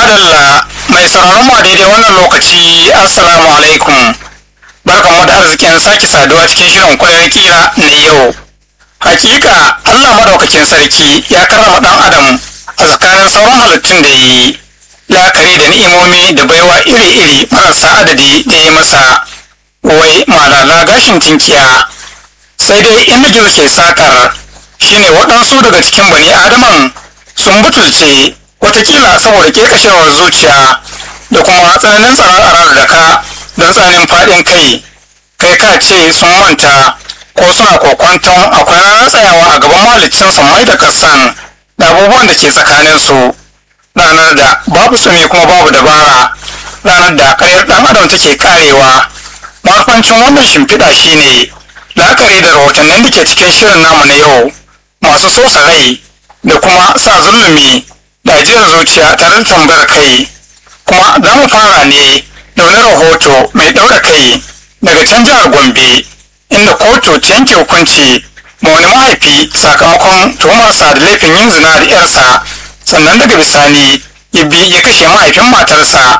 madalla mai sauraron mu a daidai wannan lokaci assalamu alaikum barkanmu da arzikin sake saduwa cikin shirin kwayar kira na yau hakika allah madaukakin sarki ya karrama dan adam a tsakanin sauran halittun da ya yi la'akari da ni'imomi da baiwa iri-iri marasa adadi da ya masa wai malala gashin tinkiya sai dai inda gizo ke sakar shine waɗansu daga cikin bani adaman sun butulce watakila saboda kekashewar zuciya da kuma tsananin tsaron arar da ka don tsananin faɗin kai kai ka ce sun manta ko suna kokwanton akwai ranar tsayawa a gaban malicin mai da kasan da abubuwan da ke tsakanin su ranar da babu tsumi kuma babu dabara ranar da karyar ɗan adam take karewa mafancin wannan shimfiɗa shine la'akari da rahotannin da ke cikin shirin namu na yau masu sosa rai da kuma sa zulumi da ajiyar zuciya tare da tambayar kai kuma za mu fara ne da wani rahoto mai ɗaura kai daga can jihar gombe inda kotu ta yanke hukunci ma wani mahaifi sakamakon tuhumarsa da laifin yin zina da yarsa sannan daga bisani ya bi ya kashe mahaifin matarsa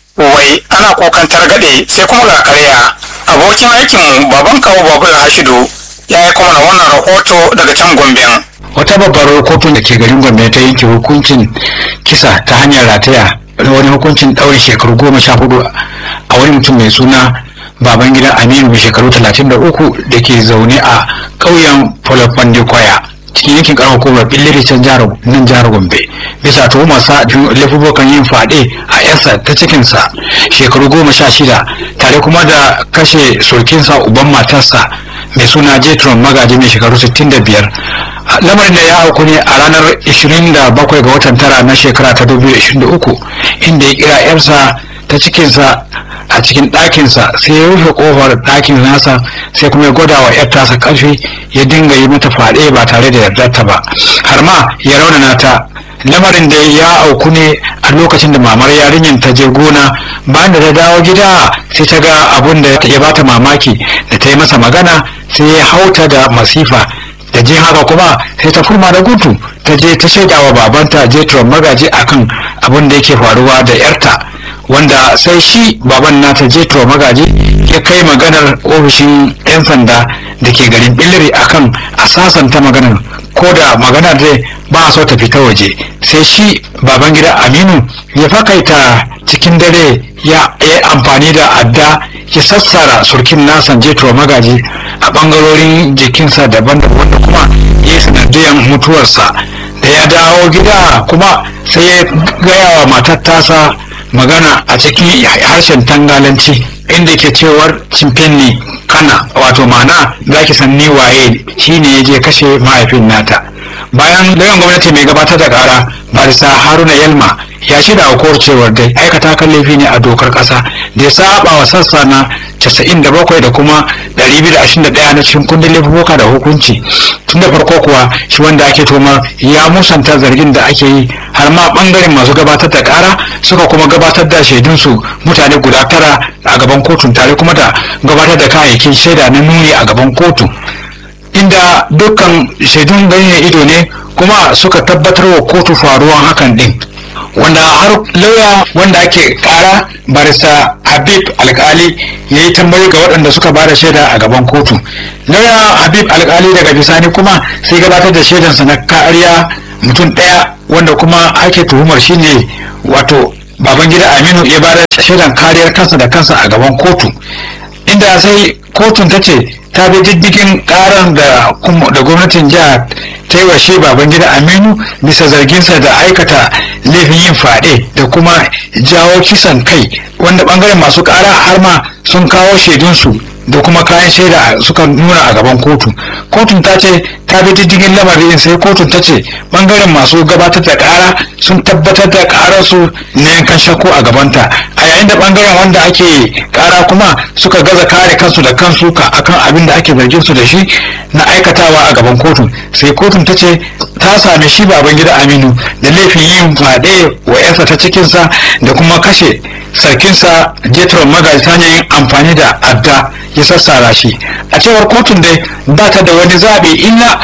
wai ana kokan targaɗe sai kuma ga karya abokin aikinmu baban kawo babur hashidu ya yi kuma wannan rahoto daga can gomben wata babbar kotun da ke garin gombe ta yanke hukuncin kisa ta hanyar rataya da wani hukuncin ɗaurin shekaru goma sha hudu a wani mutum mai suna baban gidan aminu mai shekaru talatin da uku da ke zaune a ƙauyen folofande kwaya cikin yankin karamar hukumar billiri can nan jihar gombe bisa tuhumarsa laifukan yin fade a yarsa ta cikinsa shekaru goma sha shida tare kuma da kashe surkinsa uban matarsa mai suna jetron magaji mai shekaru 65 lamarin da ya auku ne a ranar 27 ga watan tara na shekara ta 2023 inda ya kira yarsa ta cikinsa a cikin ɗakinsa sai ya rufe ƙofar ɗakin nasa sai kuma ya gwada wa yar tasa ƙarfi ya dinga yi mata faɗe ba tare da yardarta ba har ma ya raunana ta lamarin da ya auku ne a lokacin da mamar yarinyar ta je gona bayan da ta dawo gida sai ta ga abun da ya bata mamaki da ta yi masa magana sai ya hauta da masifa da jin haka kuma sai ta furma da gudu ta je ta shaida wa babanta jetron magaji akan abin da yake faruwa da yarta wanda sai shi baban nata jetro magaji ya kai maganar ofishin 'yan sanda da ke garin billiri akan a sasanta maganar ko da maganar dai ba a so ta fita waje sai shi baban gida aminu ya fakaita cikin dare ya yi amfani da adda ya sassara surkin nasan jetro magaji a bangarorin jikinsa daban-daban wanda kuma ya yi sanadiyar mutuwarsa da ya dawo gida kuma sai ya gaya wa matar tasa magana a cikin harshen tangalanci inda ke cewar cimfenni kana wato mana za ki san ni waye shine ya je kashe mahaifin nata bayan lauyan gwamnati mai gabatar da kara barisa haruna yalma ya shida hukumar cewar dai aikata kan laifi ne a dokar kasa da ya saba wa sassa na 97 da kuma 221 na cikin kundin laifuka da hukunci tun da farko kuwa shi wanda ake toma ya musanta zargin da ake yi har ma bangaren masu gabatar da kara suka kuma gabatar da shaidunsu mutane guda tara a gaban kotun tare kuma da gabatar da kayayyakin shaida na nuni a gaban kotu inda dukkan shaidun ganin ido ne kuma suka tabbatar wa kotu faruwan hakan din wanda har lauya wanda ake kara barista habib alkali ya yi tambayi ga waɗanda suka bada shaida a gaban kotu lauya habib alkali daga bisani kuma sai gabatar da shaidansa na kariya mutum ɗaya wanda kuma ake tuhumar shine wato babangida aminu ya bada shaidan kariyar kansa da kansa a gaban kotu inda sai kotun ta ce ta bi diddigin karan da da gwamnatin jihar ta yi wa shi babangida aminu bisa zarginsa da aikata laifin yin fade da kuma jawo kisan kai wanda bangaren masu kara har ma sun kawo shaidunsu da kuma kayan shaida suka nuna a gaban kotu kotun ta ce ta bi diddigin lamarin sai kotun ta ce bangaren masu gabatar da kara sun tabbatar da kararsu na yankan shakku a gabanta a yayin da bangaren wanda ake kara kuma suka gaza kare kansu da kansu ka akan abin da ake zargin su da shi na aikatawa a gaban kotun sai kotun ta ce ta same shi baban gida aminu da laifin yin fade wa yarsa ta cikinsa da kuma kashe sarkinsa jetron magaji ta hanyar amfani da adda ya sassara shi a cewar kotun dai ba ta da wani zaɓi illa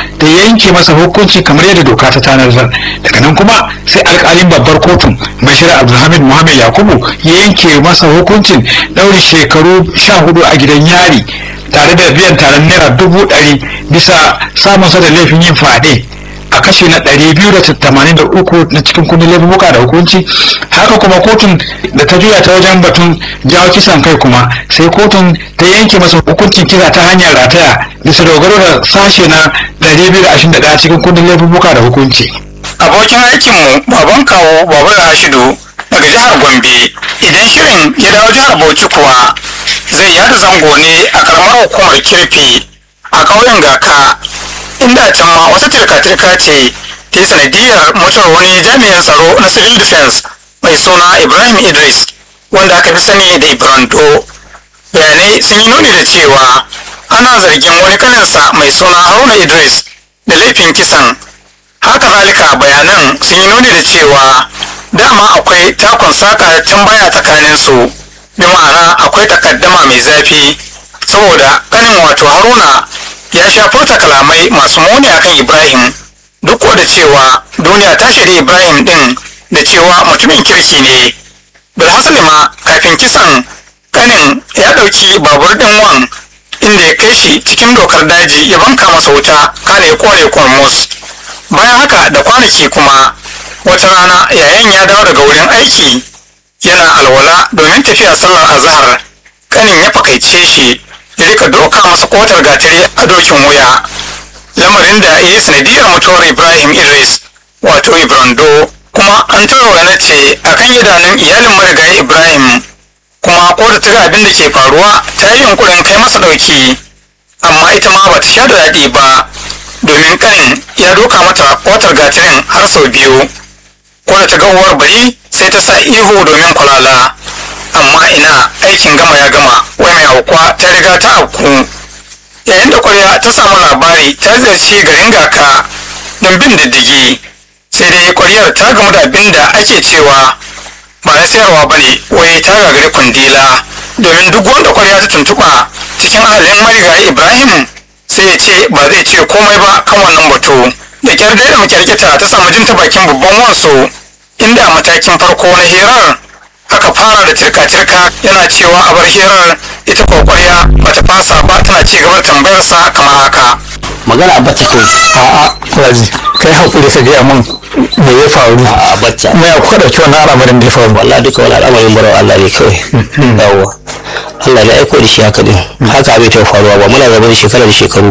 da yanke masa hukunci kamar yadda doka ta tanadar daga nan kuma sai alkalin babbar kotun bashir abdulhamid muhammad yakubu ya yanke masa hukuncin ɗaure shekaru sha hudu a gidan yari tare da biyan taron naira dubu ɗari bisa samunsa da laifin yin fyaɗe a kashi na ɗari biyu da tamanin da uku na cikin kundin laifuka da hukunci haka kuma kotun da ta juya ta wajen batun jawo kisan kai kuma sai kotun ta yanke masa hukuncin kisa ta hanyar rataya bisa dogaro da sashe na ɗari biyu da ashirin da ɗaya cikin kundin laifuka da hukunci. abokin aikinmu baban kawo baban rashidu daga jihar gombe idan shirin ya dawo jihar bauchi kuwa zai yada zango ne a karamar hukumar kirfi a ƙauyen gaka inda can ma wata tirka-tirka ce ta yi sanadiyar mutuwar wani jami'in tsaro na civil defense mai suna ibrahim idris wanda aka fi sani da ibrando bayanai sun yi nuni da cewa ana zargin wani kaninsa mai suna haruna idris da laifin kisan haka zalika bayanan sun yi nuni da cewa dama akwai takon saka tambaya tsakanin su bi ma'ana akwai takaddama mai zafi saboda kanin wato haruna ya sha furta kalamai masu muni akan ibrahim duk da cewa duniya ta shaida ibrahim din da cewa mutumin kirki ne bilhassali ma kafin kisan kanin ya ɗauki babur ɗin wan inda ya kai shi cikin dokar daji ya banka masa wuta kana ya kore kormos bayan haka da kwanaki kuma wata rana yayin ya dawo daga wurin aiki yana alwala domin tafiya sallar azahar kanin ya fakaice shi ya rika doka masa kotar gatari a dokin wuya lamarin da ya yi sanadiyar mutuwar ibrahim idris wato ibrando kuma an tura ce akan idanun iyalin marigayi ibrahim kuma ko da ta ga abin da ke faruwa ta yi yunkurin kai masa ɗauki amma ita ma ba ta sha da daɗi ba domin kanin ya doka mata kotar gatirin har sau biyu ko da ta ga uwar bari sai ta sa ihu domin kwalala amma ina aikin gama ya gama wai mai aukuwa ta riga ta auku yayin da kwarya ta samu labari ta ziyarci garin gaka don bin diddigi sai dai kwaryar ta gamu da abin da ake cewa ba na sayarwa ba ne wai ta gagari kundila domin duk wanda kwarya ta tuntuɓa cikin ahalin marigayi ibrahim sai ya ce ba zai ce komai ba kan wannan batu da kyar da makyarkita ta samu jin ta bakin babban wansu inda matakin farko na hirar aka fara da tirka-tirka yana cewa a bar hirar ita kokwarya bata fasa ba tana ci gaba da tambayarsa kamar haka magana bata kawai a'a raji kai hakuri ka gaya min me ya faru a bata kuma ya kuka ɗauki wannan al'amarin da ya faru wallahi duka wani al'amarin barawa Allah ne kawai yawwa Allah ne aiko da shi haka din haka abin ta faruwa ba muna zama da shekara da shekaru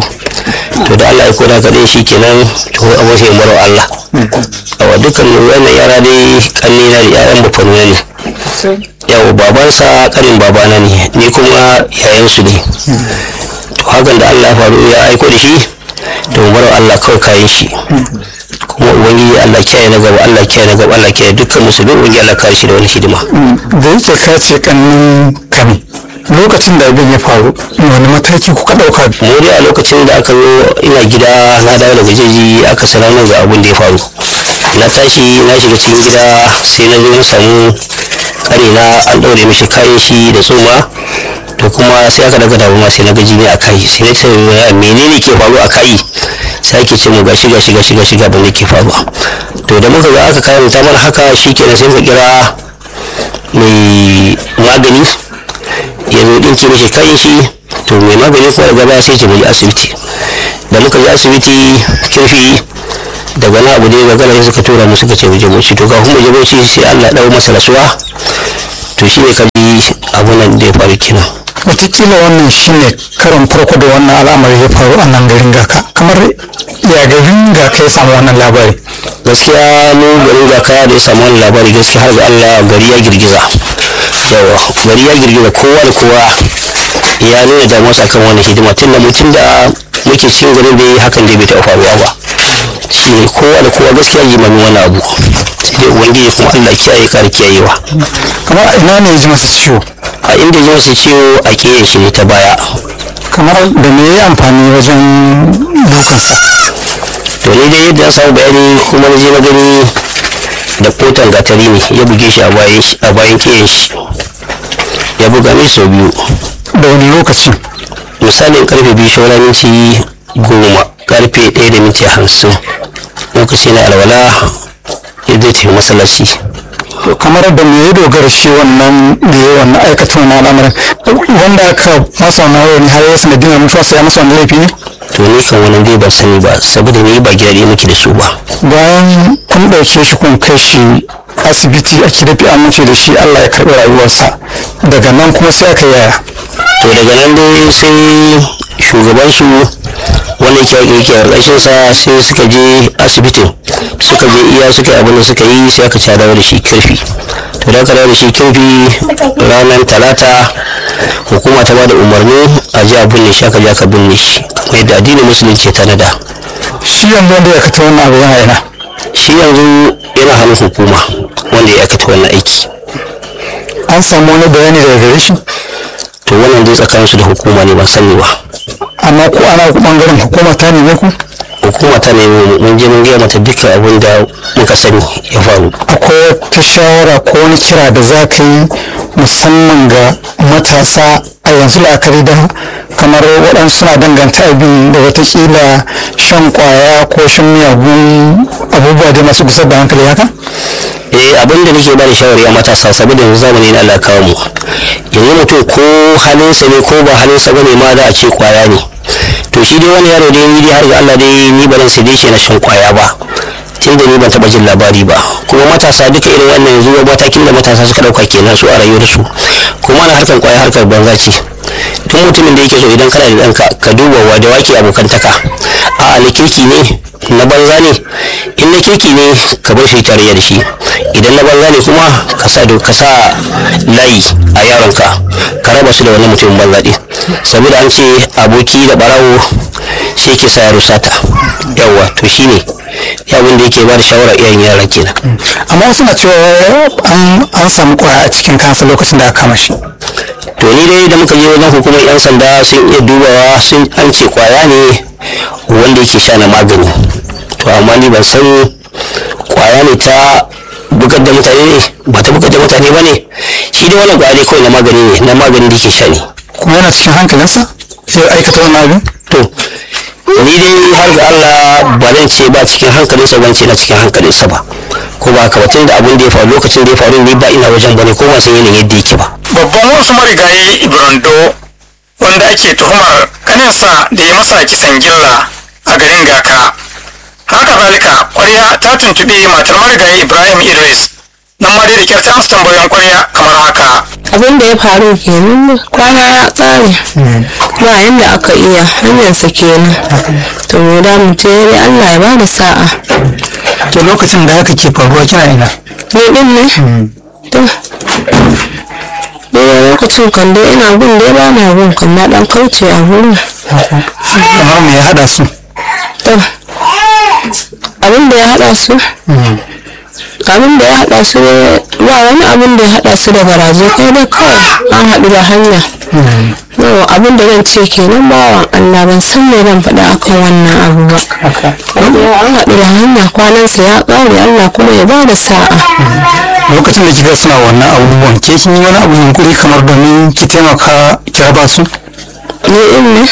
to da Allah aiko da haka din shi kenan to abin sai barawa Allah yawa dukkan wannan yara dai kanni na da ƴaƴan bafanu ne yawa babansa kanin babana ne ni kuma yayansu ne to hakan da Allah ya faru ya aiko da shi to barawa Allah kawai kayan shi kuma ubangiji Allah kiyaye na gaba Allah kiyaye na gaba Allah kiyaye dukkan musulmi ubangiji Allah kare shi da wani hidima da yake ka ce kannin kani lokacin da abin ya faru wani mataki kuka ɗauka mu dai a lokacin da aka zo ina gida na dawo daga jeji aka sanar min ga abin da ya faru na tashi na shiga cikin gida sai na zo na samu kare na an ɗaure mishi kayan shi da tsoma to kuma sai aka daga damu sai na gaji ne a kai sai na ce menene ke faru a kai sai ake ce mu gashi gashi gashi gashi ga abin da ke faruwa to da muka ga aka kayan ta mana haka shikenan sai muka kira mai magani ya zo ɗinke mishi kayan shi to mai magani kuwa da gaba sai ce mu je asibiti da muka je asibiti kirfi daga na abu da ya gagara sai suka tura mu suka ce mu je bauchi to kafin mu je bauchi sai Allah ya dau masa rasuwa to shi ne kaji abu nan da ya faru kenan wataƙila wannan shine karon farko da wannan al'amari ya faru a nan garin gaka kamar ya garin gaka ya samu wannan labari gaskiya mu garin gaka da ya samu wani labari gaskiya har ga Allah gari ya girgiza yawa gari ya girgiza kowa da kowa ya nuna damuwarsa kan wannan hidima tun da mutum da muke cikin garin da hakan da bai taɓa faruwa ba shi ne kowa da kowa gaskiya yi mami wani abu sai dai ubangiji kuma Allah kiyaye kare kiyayewa kamar a ina ne ya ji masa ciwo a inda ya masa ciwo a kiyaye shi ne ta baya kamar da me ya yi amfani wajen dukansa to ni dai yadda na samu bayani kuma na je na gani da kotan gatari ne ya buge shi a bayan shi a bayan kiyayen shi ya buga mai sau biyu da wani lokaci misalin karfe biyu sauran minti goma karfe ɗaya da minti hamsin lokaci na alwala ya zai tafi masallaci To kamar da me ya dogara shi wannan da ya wannan aikata wannan al'amarin wanda aka masa wannan rauni har ya sanadiyar mutuwarsa ya masa wani laifi ne to ni kan wannan dai ban sani ba saboda ni ba gida ɗaya muke da su ba bayan kun ɗauke shi kun kai shi asibiti a kirfi an mutu da shi allah ya karɓi rayuwarsa daga nan kuma sai aka yaya to daga nan dai sai shugabansu wanda yake yake ƙarƙashin sa sai suka je asibitin suka je iya suka yi abin da suka yi sai aka ci dawo da shi kirfi to da aka dawo da shi kirfi ranar talata hukuma ta ba da umarni a ji a binne shi aka je aka binne shi kamar yadda addinin musulunci ya tanada shi yanzu wanda ya aikata wannan abu yana yana shi yanzu yana hannun hukuma wanda ya aikata wannan aiki an samu wani bayani daga gare shi to wannan dai tsakaninsu da hukuma ne ban sani ba amma ko ana bangaren hukuma ta neme ku hukuma ta ne mun je mun gaya mata dukkan abin da muka sani ya faru akwai wata shawara ko wani kira da za ka yi musamman ga matasa a yanzu la'akari da kamar waɗansu suna danganta abin da watakila shan kwaya ko shan miyagun abubuwa da masu gusar da hankali haka eh abin da nake ba da shawari a matasa saboda yanzu zamani na Allah kawo mu yanzu mutum ko halinsa ne ko ba halinsa bane ma za a ce kwaya ne to shi dai wani yaro dai ni dai har ga Allah dai ni ba zan sai dai shi na shan kwaya ba tun da ni ban taba jin labari ba kuma matasa duka irin wannan yanzu matakin da matasa suka dauka kenan su a rayuwarsu kuma na harkar kwaya harkar banza ce duk mutumin da yake so idan kana da ɗanka ka duba wa da wake abokantaka a na kirki ne na banza ne in na kirki ne ka bar shi tarayya da shi idan na banza ne kuma ka sa ka sa layi a yaronka ka raba su da wannan mutumin banza ɗin saboda an ce aboki da barawo shi ke sa yaro sata yawwa to shine abin da yake ba da shawara iyayen yaran kenan amma wasu na cewa an an samu kwaya a cikin kansa lokacin da aka kama shi to ni dai da muka je wajen hukumar yan sanda sun iya dubawa sun an ce kwaya ne wanda yake sha na magani to amma ni ban san kwaya ne ta bugar da mutane ne ba ta bugar da mutane ba ne shi dai wannan kwaya ne kawai na magani ne na magani da ke sha ne kuma yana cikin hankalinsa sai aikata wannan abin to ni dai har ga Allah ba zan ce ba cikin hankalinsa ban ce na cikin hankalinsa ba ko ba haka ba tun da abin da ya faru lokacin da ya faru ni ba ina wajen bane ko ba san yanayin yadda yake ba babban wasu marigayi ibrando wanda ake tuhumar kaninsa da ya masa kisan gilla a garin gaka haka zalika kwarya ta tuntuɓi matar marigayi ibrahim idris nan ma dai da kyar ta amsa tambayoyin kwarya kamar haka abin da ya faru kenan kwana ya tsare ba yadda aka iya hanyarsa kenan to me da mu ce dai Allah ya bada sa'a to lokacin da haka ke faruwa kina ina ni din ne to dai lokacin kan dai ina gun dai ba na gun kan na dan kauce a wurin kamar me ya hada su to abin da ya hada su abin da ya hada su ne ba wani abin da ya hada su da garaje kai dai kawai an haɗu da hanya yau abin da zan ce kenan bawan Allah ban san me zan faɗa akan wannan abu ba yau an haɗu da hanya kwanansa ya ƙare Allah kuma ya bada sa'a lokacin da kika suna wannan abubuwan ke kin yi wani abu yunkuri kamar domin ki taimaka ki raba su ni in ne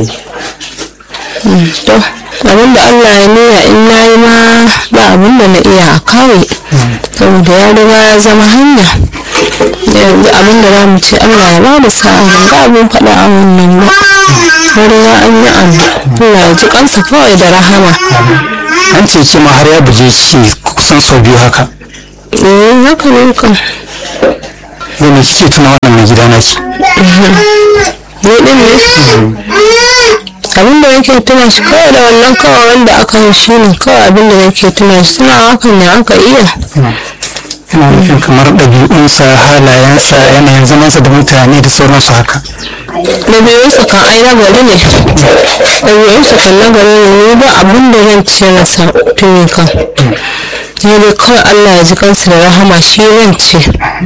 to abin da Allah ya nuna in na yi ma ba abin da na iya a kawai saboda ya riga ya zama hanya yanzu abin da za mu ce Allah ya ba da sa'a ban ga abin faɗa a wannan ba ya riga an yi abu Allah ya ji kansa kawai da rahama an ce ki ma har ya buje ki kusan sau biyu haka eh haka ne kan da me kike tuna wannan mai gida naki ni din ne abin da nake tuna shi kawai da wannan kawai wanda aka yi shi ne kawai abin da nake tuna shi tuna hakan ne aka iya ina nufin kamar ɗabi'unsa halayensa yanayin zamansa da mutane da sauransu haka ɗabi'unsa kan ai na gari ne ɗabi'unsa kan na gari ne ni ba abin da zan ce masa tuni kan ni dai kawai Allah ya ji kansa da rahama shi zan ce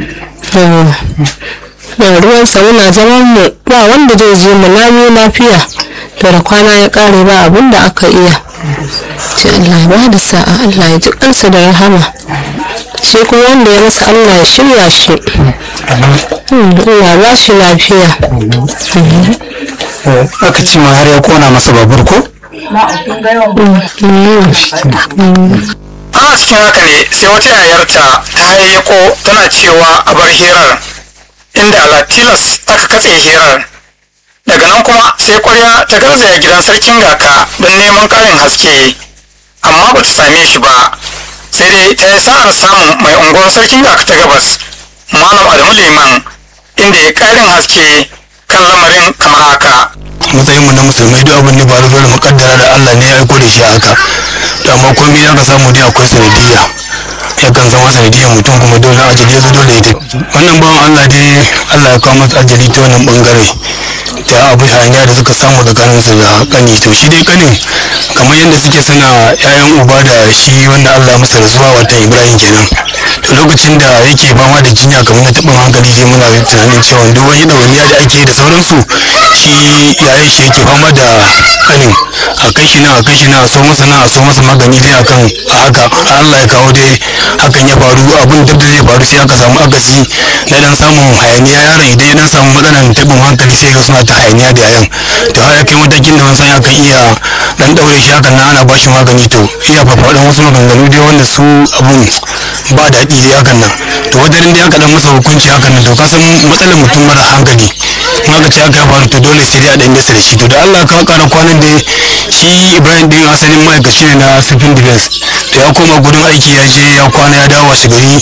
na ruwansa muna zaman mu ba wanda zai je mu lami lafiya to da kwana ya ƙare ba abin da aka iya ce Allah ya ba da sa'a Allah ya ji kansa da rahama shi kuma wanda ya masa Allah ya shirya shi Allah ba shi lafiya aka ce ma har ya kona masa babur ko ana cikin haka ne sai wata yayarta ta hayyako tana cewa a bar hirar inda alatilas aka katse hirar daga nan kuma sai kwarya ta garzaya gidan sarkin gaka don neman ƙarin haske amma ba ta same shi ba sai dai ta yi sa'ar samun mai unguwar sarkin gaka ta gabas malam adamu liman inda ya ƙarin haske kan lamarin kamar haka matsayin mu na musulmai duk abin da faru dole mu kaddara da Allah ne ya aiko da shi haka to amma komai ya ka samu dai akwai sanadiyya yakan zama sanadiyyar mutum kuma dole ajali ya zo dole ita wannan bawan Allah dai Allah ya kawo masa ajali ta wannan bangare ta abu hanya da suka samu tsakanin su da kani to shi dai kanin kamar yadda suke suna yayan uba da shi wanda Allah masa rasuwa wata Ibrahim kenan to lokacin da yake fama da jinya kamar na taɓin hankali dai muna tunanin cewa duk wani ɗawainiya da ake da sauransu shi yayin shi yake fama da kanin a kai shi nan a kai shi nan a so masa nan a so masa magani dai akan a haka Allah ya kawo dai hakan ya faru abin duk da zai faru sai aka samu akasi na dan samun hayaniya yaron idan ya dan samu matsalan taɓin hankali sai ga suna ta hayaniya da yayan to har ya kai matakin da wansan akan iya dan daure shi hakan nan ana bashi magani to iya fafaɗan wasu maganganu dai wanda su abun ba daɗi dai hakan nan to wadarin dai aka dan masa hukunci hakan nan to ka san matsalar mutum mara hankali in aka ce aka ya faru to dole sai dai a dan nesa da shi to da Allah ka kara kwanan da shi Ibrahim din asalin ma'aikaci ne na civil defense to ya koma gudun aiki ya je ya kwana ya dawo shi gari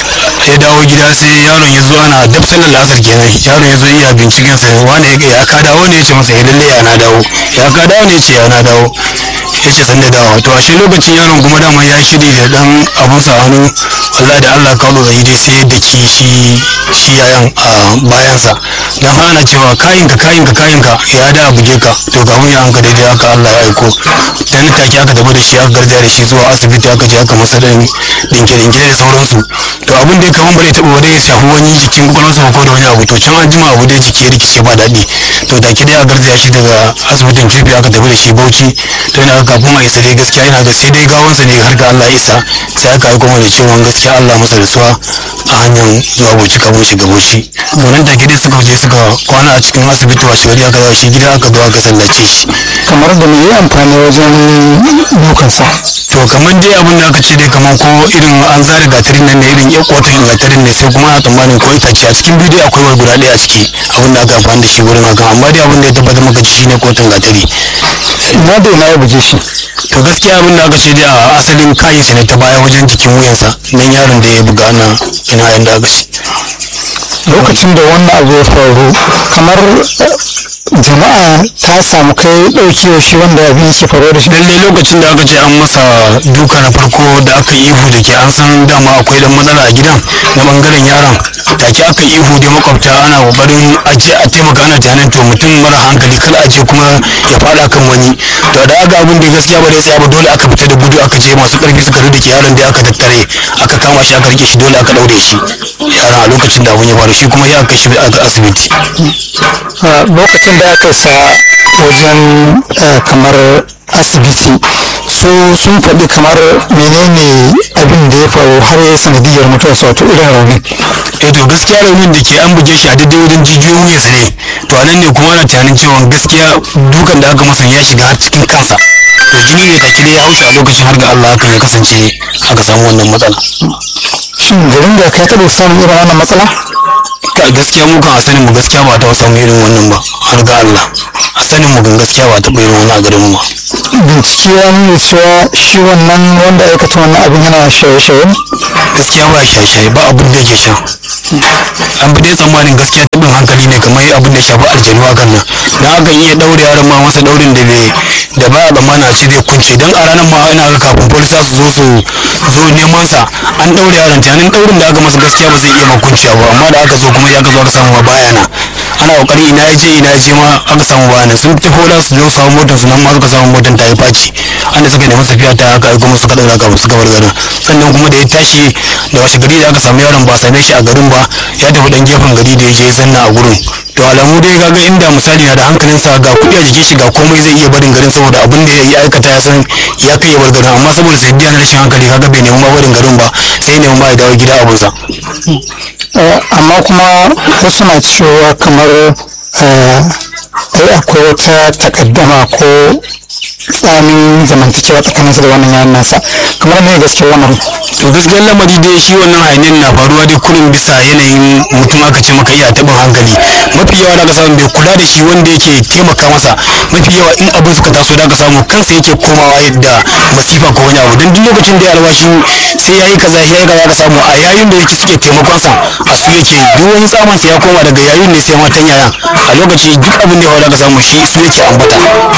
ya dawo gida sai yaron ya zo ana dab sallar lasar kenan yaron ya zo iya binciken sa wani ya ka dawo ne ya ce masa ya lalle ya na dawo ya ka dawo ne ya ce ya na dawo ya ce san da dawo to a shi lokacin yaron kuma dama ya shiri da dan abun sa hannu wallahi da Allah kawo da dai sai da ki shi shi yayan a bayansa dan hana cewa kayin ka kayin ka kayin ka ya da buge ka to ga mun yanka daidai haka Allah ya aiko dan take aka tafi da shi aka garja da shi zuwa asibiti aka je aka masa dan dinke dinke da sauransu to abin da ya kaman bare taba wani ya shafi wani jikin kwakwalwarsa ko da wani abu to can an jima abu dai jiki ya rikice ba daɗi to da ki dai a garzaya shi daga asibitin kirfi aka tafi da shi bauchi to yana kafin a isa dai gaskiya ina ga sai dai gawansa ne har ga Allah ya isa sai aka aiko mana cewa gaskiya Allah masa rasuwa a hanyar zuwa bauchi kafin shiga bauchi to nan take dai suka je suka kwana a cikin asibiti washe gari aka dawo shi gida aka zo aka sallace shi kamar da mai yi amfani wajen dukansa to kamar dai abin da aka ce dai kamar ko irin an zare gatarin nan ne irin ya kotun gatarin ne sai kuma ana tsammanin ko itace a cikin bidiyo akwai wani guda ɗaya a ciki abin da aka amfani da shi wurin haka amma dai abin da ya tabbatar maka ji shine kotun gatari na da na ya buje shi to gaskiya abin da aka ce dai a asalin kayan sa ne ta baya wajen jikin wuyansa nan yaron da ya buga na ina yanda aka ce lokacin da wannan abu ya faru kamar jama'a ta samu kai ɗaukewa shi wanda abin yake faruwa da shi lalle lokacin da aka ce an masa duka na farko da aka yi ihu da ke an san dama akwai dan matsala a gidan na bangaren yaron take aka yi ihu da makwabta ana kokarin a je a taimaka ana tunanin to mutum mara hankali kada a je kuma ya fada kan wani to da aka abin da gaskiya ba da tsaya ba dole aka fita da gudu aka je masu karfi suka rike yaron da aka tattare aka kama shi aka rike shi dole aka daure shi yaron a lokacin da abin ya faru shi kuma ya kai shi asibiti a lokacin da aka sa wajen eh, kamar asibiti su sun faɗi kamar menene abin da ya faru har ya yi sanadiyar mutuwarsa wato irin rauni eh to gaskiya raunin da ke an buge shi a daidai wajen jijiyoyin wuyansa ne to a nan ne kuma ana tunanin cewa gaskiya dukan da aka masa ya shiga har cikin kansa to jini ne take dai ya haushi a lokacin har ga Allah hakan ya kasance aka samu wannan matsala shin garin da ka taɓa samun irin wannan matsala a gaskiya mu kan a sanin mu gaskiya ba ta samu irin wannan ba har ga Allah a sanin mu kan gaskiya ba ta irin wannan a garin mu ba bincike ya nuna cewa shi wannan wanda aikata wannan abin yana shaye-shaye ne gaskiya ba shaye-shaye ba abin da yake sha an bi dai tsammanin gaskiya tabin hankali ne kamar abin da ya shafi aljanu hakan nan dan akan iya daure yaron ma masa daurin da bai da ba a tsammana a ce zai kunce dan a ranar ma ina ga kafin polisa su zo su zo neman sa an daure yaron tunanin daurin da aka masa gaskiya ba zai iya ma kunciya ba amma da aka zo kuma ya aka zo aka samu ma baya na ana kokari ina ya je ina ya je ma aka samu baya na sun tafi da su zo samu motar su nan ma suka samu motar ta yi faci an da suka nemi safiya ta haka kuma suka daura kafin suka bar garin sannan kuma da ya tashi da washe gari da aka samu yaron ba a same shi a garin ba ya tafi dan gefen gari da ya je zanna a gurin to alamu dai kaga inda misali na da hankalinsa ga kuɗi a jikin shi ga komai zai iya barin garin saboda abin da ya aikata ya san ya kai ya bar garin amma saboda sanadiyar rashin hankali kaga bai nemi ma barin garin ba sai ya nemi ma ya dawo gida abunsa Eh, amma kuma wasu na cewa kamar eh, ai akwai wata takaddama ko tsamin zamantakewa tsakaninsa da wannan yayan nasa kamar me gaske wannan to gaskiyar lamari dai shi wannan hayaniyar na faruwa dai kullum bisa yanayin mutum aka ce maka iya taɓin hankali mafi yawa da ka samu bai kula da shi wanda yake taimaka masa mafi yawa in abin suka taso da ka samu kansa yake komawa yadda masifa ko wani abu don duk lokacin da ya alwashi sai ya yi kaza ya yi kaza ka samu a yayin da yake suke taimakon sa a su yake duk wani tsamin sa ya koma daga yayin ne sai matan yayan a lokaci duk abin da ya faru da ka samu shi su yake ambata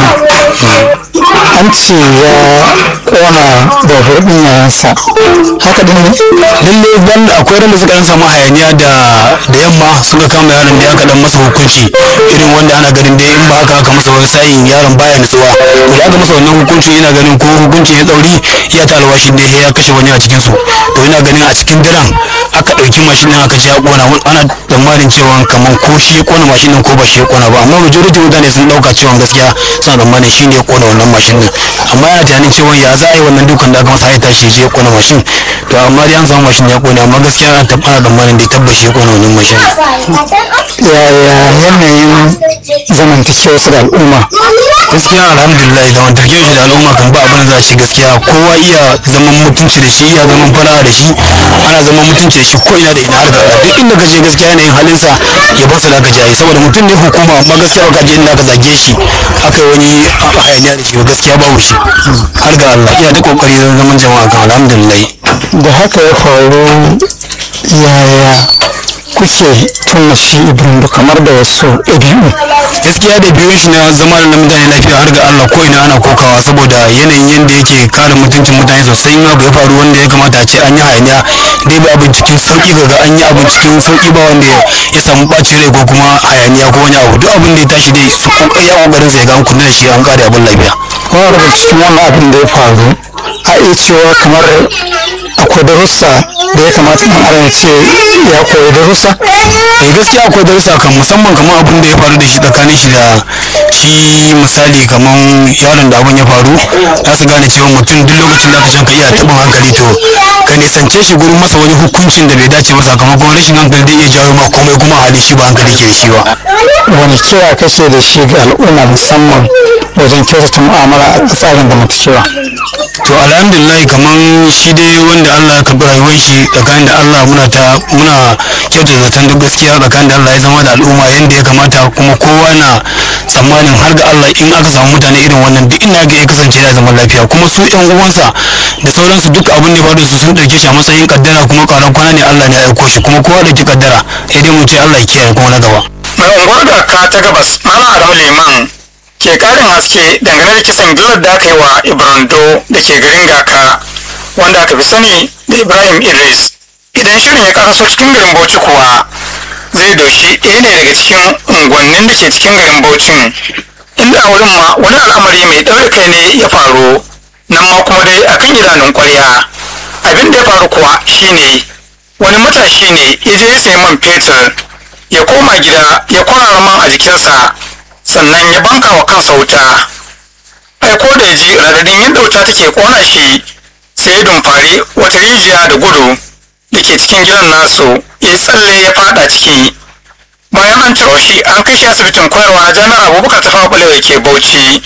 an ce ya kona babur din yayansa haka din ne lalle ban akwai ran da suka dan samu hayaniya da da yamma suka kama yaron da ya kadan masa hukunci irin wanda ana ganin da in ba haka aka masa wani sa'in yaron baya nutsuwa to da aka masa wannan hukunci ina ganin ko hukunci ya tsauri iya ta alwashi da ya kashe wani a cikin su to ina ganin a cikin daren aka dauki mashin din aka ce ya kona ana tsammanin cewa kaman ko shi ya kona mashin din ko ba shi ya kona ba amma majority mutane sun dauka cewa gaskiya suna tsammanin shi ne ya kona wannan mashin din amma yana tunanin cewa ya za a yi wannan dukan da aka masa ya tashi ya je ya kona mashin to amma dai an samu mashin ya kone amma gaskiya an taɓa ana tsammanin da tabbashi ya kone wannan mashin yaya yanayin zamantakewa su da al'umma gaskiya alhamdulillah zamantakewar shi da al'umma kan ba abin da za a ci gaskiya kowa iya zaman mutunci da shi iya zaman fara da shi ana zaman mutunci da shi ko ina da ina har ga duk inda ka je gaskiya yanayin halinsa ya bar da ka jaye saboda mutum ne hukuma amma gaskiya ka je inda ka zage shi aka yi wani hayaniya da shi ba gaskiya babu shi har ga Allah iya ta kokari zan zaman jama'a kan alhamdulillah da haka ya faru yaya kuke tuna shi ibrahim kamar da wasu ɗabi'u gaskiya da biyun shi na zama da mutane lafiya har ga Allah ko ina ana kokawa saboda yanayin yadda yake kare mutuncin mutane sosai in abu ya faru wanda ya kamata a ce an yi hayaniya dai ba abin cikin sauki ga an yi abin cikin sauki ba wanda ya samu ɓacin rai ko kuma hayaniya ko wani abu duk abin da ya tashi dai su kokari ya kokarin sai ga an kunna da shi an kare abin lafiya kuma daga cikin wannan abin da ya faru a iya cewa kamar akwai darussa da ya kamata ɗan adam ce ya koyi darussa eh gaskiya akwai darussa kan musamman kamar abin da ya faru da shi tsakanin shi da shi misali kamar yaron da abin ya faru za su gane cewa mutum duk lokacin da aka can ka iya taɓin hankali to ka nisance shi gurin masa wani hukuncin da bai dace ba sakamakon rashin hankali zai iya jawo ma komai kuma a hali shi ba hankali ke da shi ba wani kira kake da shi ga al'umma musamman wajen kyautata mu'amala a tsarin zamantakewa to alhamdulillah kamar shi dai wanda Allah ya karɓi rayuwar shi tsakanin da Allah muna ta muna kyauta zaton duk gaskiya tsakanin da Allah ya zama da al'umma yadda ya kamata kuma kowa na tsammanin har ga Allah in aka samu mutane irin wannan duk ina ga ya kasance ya zama lafiya kuma su yan uwansa da sauransu duk abin da ya faru da su sun ɗauke shi a matsayin kaddara kuma karan kwana ne Allah ne ya aiko shi kuma kowa da ki kaddara sai dai mu ce Allah ya kiyaye kuma na gaba mai unguwar garka ta gabas malam adamu liman ke karin haske dangane da kisan gillar da aka yi wa ibrando da ke garin gaka wanda aka fi sani da ibrahim idris idan shirin ya karaso cikin garin bauchi kuwa zai doshi ɗaya ne daga cikin unguwannin da ke cikin garin bauchin inda a wurin ma wani al'amari mai ɗaure kai ne ya faru nan ma kuma dai akan idanun ƙwarya abin da ya faru kuwa shine wani matashi ne ya je ya sayi man fetur ya koma gida ya kwarara man a jikinsa sannan ya banka wa kansa wuta ai ko da ya ji radadin yadda wuta take kona shi sai ya dumfari wata rijiya da gudu da ke cikin gidan nasu ya tsalle ya fada ciki bayan an ciro shi an kai shi asibitin koyarwa na jami'ar abubakar ta fawa ke bauchi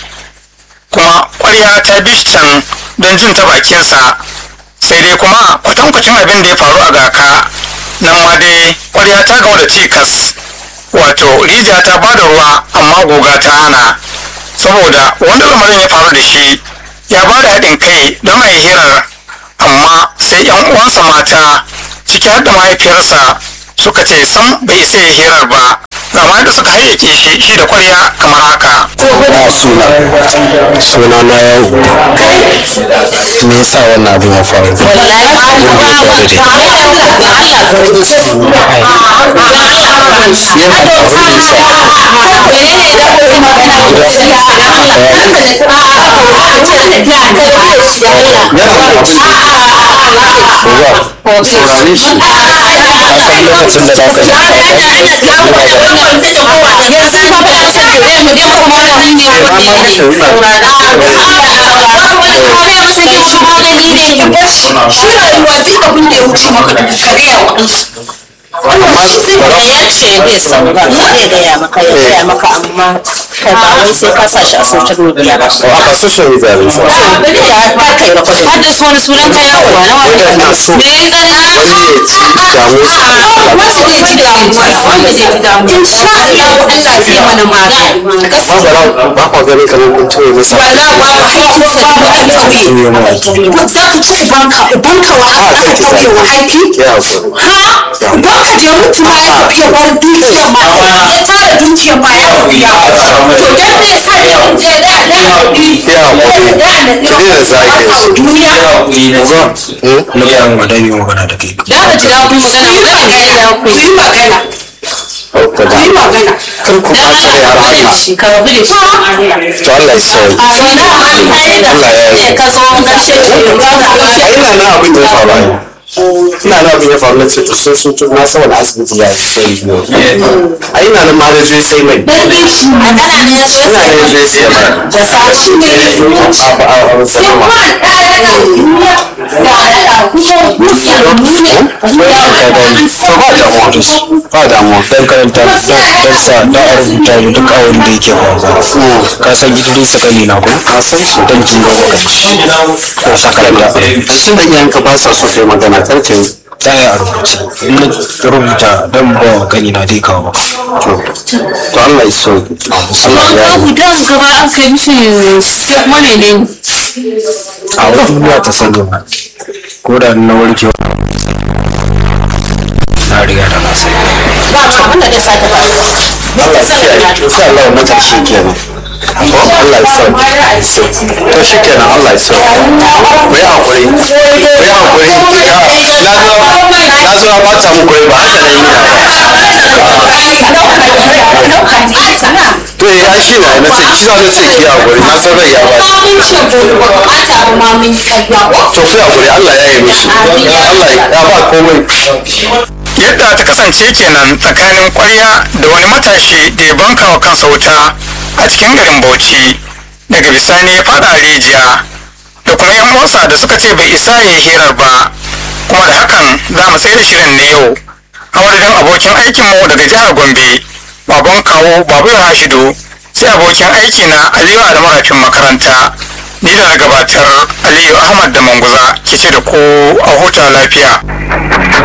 kuma kwarya ta bi shi can don jin ta bakinsa sai dai kuma kwatankwacin abin da ya faru a gaka nan ma dai kwarya ta gamu da cikas wato rijiya ta bada ruwa amma guga ta hana saboda wanda lamarin ya faru da shi ya ba da haɗin kai don a yi hirar amma sai yan uwansa mata ciki har da mahaifiyarsa suka ce sam bai isa ya hirar ba zama da suka hayyake shi shi da kwarya kamar haka na suna suna na yau me yasa wannan abin ya faru saurare shi a san lokacin da za ka ya ce bai saurara zai gaya maka ya gaya maka amma kai ba wai sai ka sa shi a social media ba a ka social media ne sa ya ba kai recording har da su wani sunan kai yawa na wani wanda ina so me ya tsare a wani ya ci damuwa wanda zai ji damuwa wanda zai ji damuwa insha Allah Allah zai mana magani ba ba kwa ganin kamar kun tuwe masa wallahi ba ba haƙƙin sa da aka tauye tuwe mana ki ko za ka ce banka banka wa a aka kai ki tauye wa haifi ya hakuri ha banka da mutu ma ya tafi ya bar dukiya ma ya tara dukiya ma ya tafi ya to dan me yasa ne mun je da da ya hakuri ki daina zage su duniya na ga mu da yi magana da kai da ka jira kun magana ba ka da ku yi magana ka da yi magana kar ku ba shi har haka shi ka rabu da shi to Allah ya sauke a wani an kai da Allah ya yi ka zo gashe shi ba za ka a ina na abin da ya faru ai. ina na abin ya faru na ce to sun sun tun na saboda asibiti ya yi sai biyu a ina nan ma da zai sai mai a kana ne ya zo ina ne zai sai mai da sashi ne a a a a sanarwa to ba damuwa da shi ba damuwa dan karanta dan dan sa da a rubuta mu duk awon da yake faruwa ka san Idris gani na ko a san shi dan jin maka shi to saka da tun da iyayenka ba sa so kai magana kar ka yi tsaya a rubuce in na rubuta dan ba wa gani na dai kawo to to Allah ya sauke Allah ya ka yi ku da gaba an sai mishi kuma ne ne a wata duniya ta sani ba ko da na warke na riga da na sai ba ma wanda zai sake ba Allah ya kiyaye insha Allah na karshe kenan ko Allah ya sauke to shi kenan Allah ya sauke ku yi hakuri ku yi hakuri ya na zo na zo na bata muku rai ba haka ne to ya shi na na ce shi za na ce ki yi hakuri na san rai ya ba shi to ku yi hakuri Allah ya yi mishi Allah ya ba komai yadda ta kasance kenan tsakanin kwarya da wani matashi da ya banka wa kansa wuta a cikin garin bauchi daga bisani ya fada a rijiya da kuma yan uwansa da suka ce bai isa ya yi hirar ba kuma da hakan za mu tsaye da shirin na yau a madadin abokin aikinmu daga jihar gombe baban kawo babu hashidu sai abokin aiki na aliyu adamu rafin makaranta ni da na gabatar aliyu ahmad da manguza ke ce da ku a huta lafiya